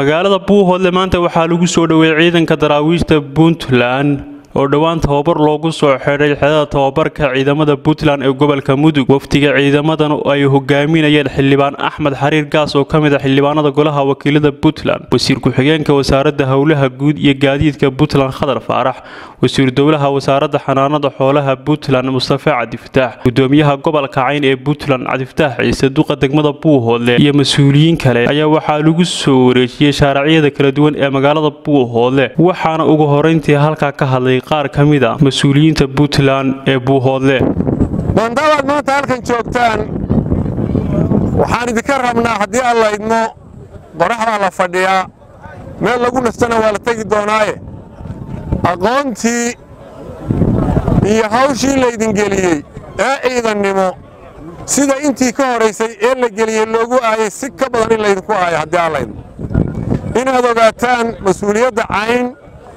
magaalada buuhoodle maanta waxaa lagu soo dhoweeyey ciidanka daraawiishta puntland oo dhowaan tababar loogu soo xidhay xedada tababarka ciidamada puntland ee gobolka mudug wafdiga ciidamadan ay hogaaminayeen xildhibaan axmed xariir gaas oo ka mid a xildhibaanada golaha wakiilada puntland wasiir ku-xigeenka wasaaradda howlaha guud iyo gaadiidka puntland khadar faarax wasiir dowlaha wasaaradda xanaanada xoolaha puntland mustafe cabdifataax gudoomiyaha gobolka cayn ee puntland cabdifataax ciise duqa degmada buuhoodle iyo mas-uuliyiin kale ayaa waxaa lagu soo wareejiyey shaaracyada kala duwan ee magaalada buuhoodle waxaana ugu horeyntii halkaa ka hadlay qaar ka mid a mas-uuliyiinta puntland ee buuhoodle maandaabaad maanta halkan joogtaan waxaan idinka rabnaa haddii alla idmo qoraxdaa la fadhiyaa meel lagu nastana waa la tegi doonaaye aqoontii iyo hawshii laydin geliyey ee ciidannimo sida intii ka horaysay ee la geliyey loogu aayay si ka badan in laydinku aayo haddii alla idmo inaad ogaataan mas-uuliyadda cayn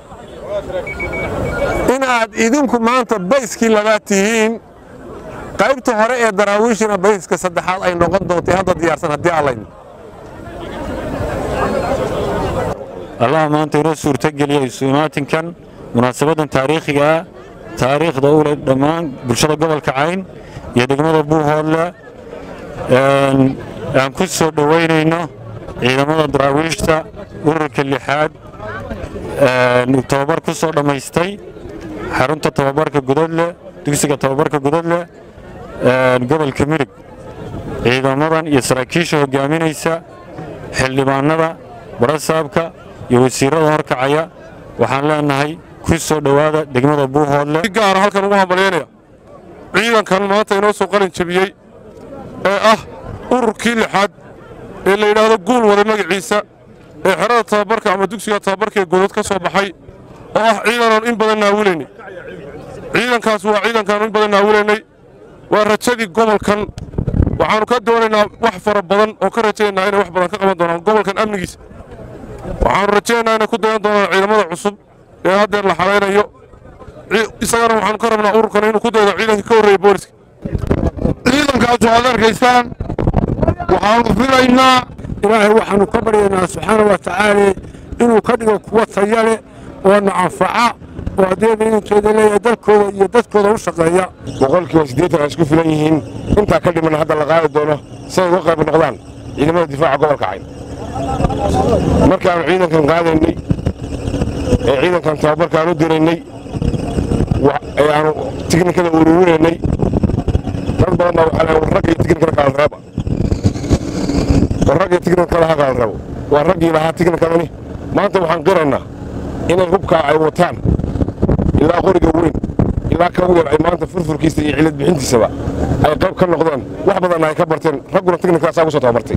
inaad idinku maanta bayskii labaad tihiin qaybta hore ee daraawiishina bayska saddexaad ay noqon doontay hadda diyaarsan haddii allaydmo allaha maanta inoo suurtogeliya isu-imaatinkan munaasabaddan taariikhiga ah taariikhda u leh dhammaan bulshada gobolka cayn iyo degmada buuhoodle aan ku soo dhowaynayno ciidamada daraawiishta ururka lixaad tababar ku soo dhammaystay xarunta tababarka gudadle dugsiga tababarka gudadle gobolka mirig ciidamadan iyo saraakiisha hogaaminaysa xildhibaanada barasaabka iyo wasiirada horkacaya waxaan leenahay ku soo dhowaada degmada buuhoodle si gaara halkan ugu hambalyaynaya ciidankan maanta inoo soo qalin jabiyey ee ah ururkii lixaad ee la yidhaahdo guul wada magaciisa ee xerada tababarka ama dugsiga tababarka ee godod ka soo baxay oo ah ciidanoon in badan naawulaynay ciidankaas waa ciidankaanu in badan naawulaynay waa rajadii gobolkan waxaannu ka doonaynaa wax fara badan oo ka rajaynaynaa inay wax badan ka qaban doonaan gobolkan amnigiisa waxaannu rajaynaynaa inay ku dayan doonaan ciidamada cusub ee haddeer la xalaynayo isagana waxaannu ka rabnaa ururkan inuu ku daydo ciidankii ka horreeyey booliska ciidankaas waxaad arkaysaan waxaannu filaynaa ilaahay waxaannu ka baryaynaa subxaana wa tacaala inuu ka dhigo kuwa taya leh oo na anfaca oo haddeena idinkeeda leeyahay dalkooda iyo dadkooda u shaqeeya boqolkiiba siddeetan ay isku filan yihiin intaa ka dhiman hadda la qaadi doono si ay uga qayb noqdaan ciidamada difaaca gobolka cayn markaannu ciidankan qaadaynay ee ciidankan tababarkaan u diraynay ee aanu tiknikada uruurinaynay dad badanna waxaa leeyahay war ragga iyo tiknikada kala reeba war ragga iyo tiknikada ha kala reebo waa raggii lahaa tiknikadani maanta waxaan qiraynaa inay hubkaa ay wataan ilaa qoriga weyn ilaa ka weer ay maanta furfurkiisa iyo cilad bixintiisaba ay qayb ka noqdeen wax badanna ay ka barteen ragguna tiknikadaasaa ugu soo tababartay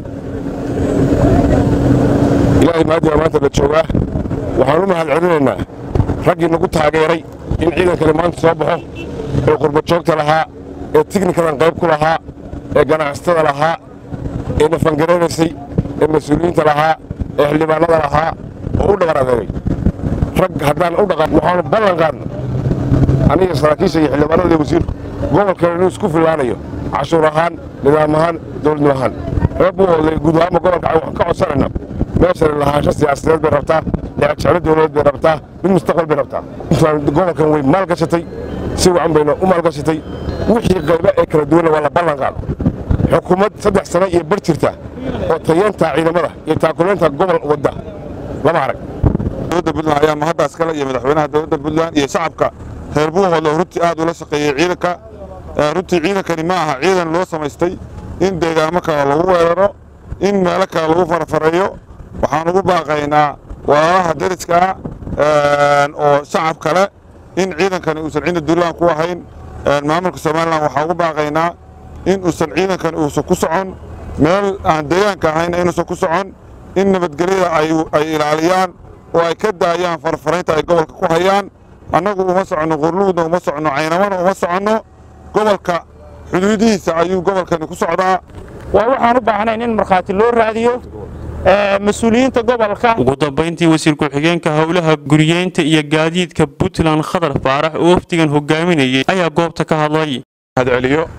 ilaahay maadimaa maanta la joogaa waxaan u mahad celinaynaa raggii nagu taageeray in ciidankani maanta soo baxo ee qurbajoogta lahaa ee tiknikadan qayb ku lahaa ee ganacsatada lahaa ee nafangaranaysay ee mas-uuliyiinta lahaa ee xildhibaanada lahaa oo u dhabar adeegay rag haddaan u dhaqan waxaanu ballan qaadna aniga saraakiisha iyo xildhibaanada wasiirku gobolkan inuu isku fillaanayo cashuur ahaan nidaam ahaan dowladnimo ahaan reer buuhoodle guud ahaanba gobolka cay waxaan ka codsanaynaa meeshani lahaansho siyaasadeed bay rabtaa jeclo dowladeed bay rabtaa mid mustaqbal bay rabtaa gobolkan way maalgashatay si wacan bayna u maalgashatay wixii qayba ee kala duwanna waa la ballan qaada xukuumad saddex sano iyo bar jirta oo tayeenta ciidamada iyo taakulaynta gobol wadda lama arag dowladda puntland ayaa mahaddaas kale iyo madaxweynaha dowladda puntland iyo shacabka reer buuhoodle runtii aad ula shaqeeyey ciidanka runtii ciidankani ma aha ciidan loo samaystay in deegaamo kale lagu weeraro in meelo kale lagu farfareeyo waxaan ugu baaqaynaa walaalaha deriska ah oo shacab kale in ciidankani uusan ciidan duulaan ku ahayn maamulka somalilan waxaan ugu baaqaynaa in uusan ciidankani uusan ku socon meel aan deegaanka ahayn inuusan ku socon in nabadgelyada ay ilaaliyaan oo ay ka daayaan farfaraynta ay gobolka ku hayaan annagu uma soconno qurluudna uma soconno caynamana uma soconno gobolka xuduudihiisa ayuu gobolkani ku socdaa waa waxaan u baahnayn in markhaati loo raadiyo mas-uuliyiinta gobolka ugu dambayntii wasiir ku-xigeenka howlaha guriyeynta iyo gaadiidka puntland khadar faarax oo wafdigan hogaaminayay ayaa goobta ka hadlay mahad celiyo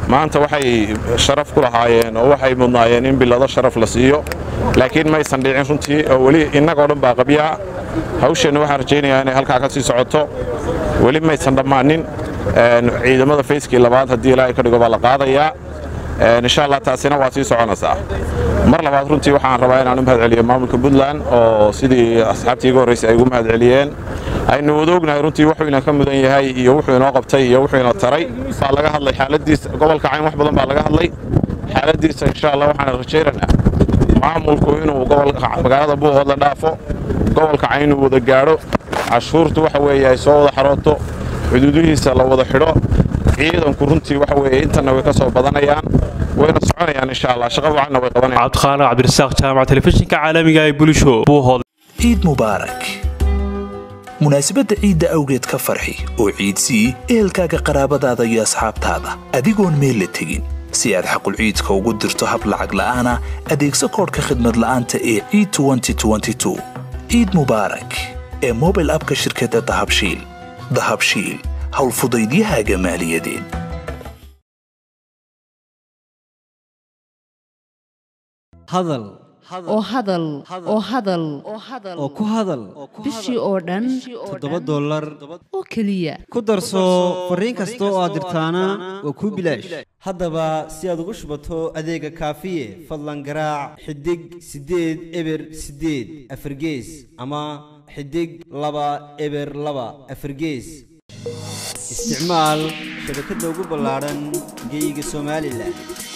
maanta waxay sharaf ku lahaayeen oo waxay mudnaayeen in bilado sharaf la siiyo laakiin maysan dhicin runtii oo weli innagoo dhan baa qabyaa hawsheenna waxaan rajaynayaa inay halkaa ka sii socoto weli maysan dhammaanin ciidamada fayskii labaad haddii ilaahay ka dhigo baa la qaadayaa insha allah taasina waa sii soconaysaa mar labaad runtii waxaan rabaa inaan u mahad celiyo maamulka puntland oo sidii asxaabtii iga horraysay ay ugu mahad celiyeen aynu wada ognahay runtii wuxuu ina ka mudan yahay iyo wuxuu inoo qabtay iyo wuxuu ina taray baa laga hadlay xaaladiisa gobolka cayn wax badan baa laga hadlay xaaladiisa insha allah waxaan rajaynaynaa maamulku inuu gobolka magaalada buuhood la dhaafo gobolka cayn inuu wada gaadho cashuurtu waxa weeye ay soo wada xarooto xuduudihiisa la wada xidho ciidanku runtii waxa weeye intana way ka soo badanayaan wayna soconayaan insha allah shaqo wacanna way qabanayaan cabdiqaana cabdirasaaq jaamac telefishinka caalamiga ee bulsho buuhood ciid mubaarak munaasabadda ciidda awgeed ka farxi oo ciidsii ehelkaaga qaraabadaada iyo asxaabtaada adigoon meel la tegin si aad xaqul ciidka ugu dirto hab lacag la'aana adeegso koodhka khidmad la'aanta ee ciid ciid mubaarak ee mobil abka shirkadda dahabshiil dahabshiil howlfudaydiyahaaga maaliyadeed hadal oo hadal oo hadal oo ku hadal bishii oo dhan toddoba dollar oo keliya ku darso fariin kasta oo aad dirtaana waa kuu bilaash haddaba si aad ugu shubato adeega kaafiye fadlan garaac xidig siddeed eber siddeed afargees ama xidig laba eber laba afargees isticmaal shabakadda ugu ballaadhan geyga somalilan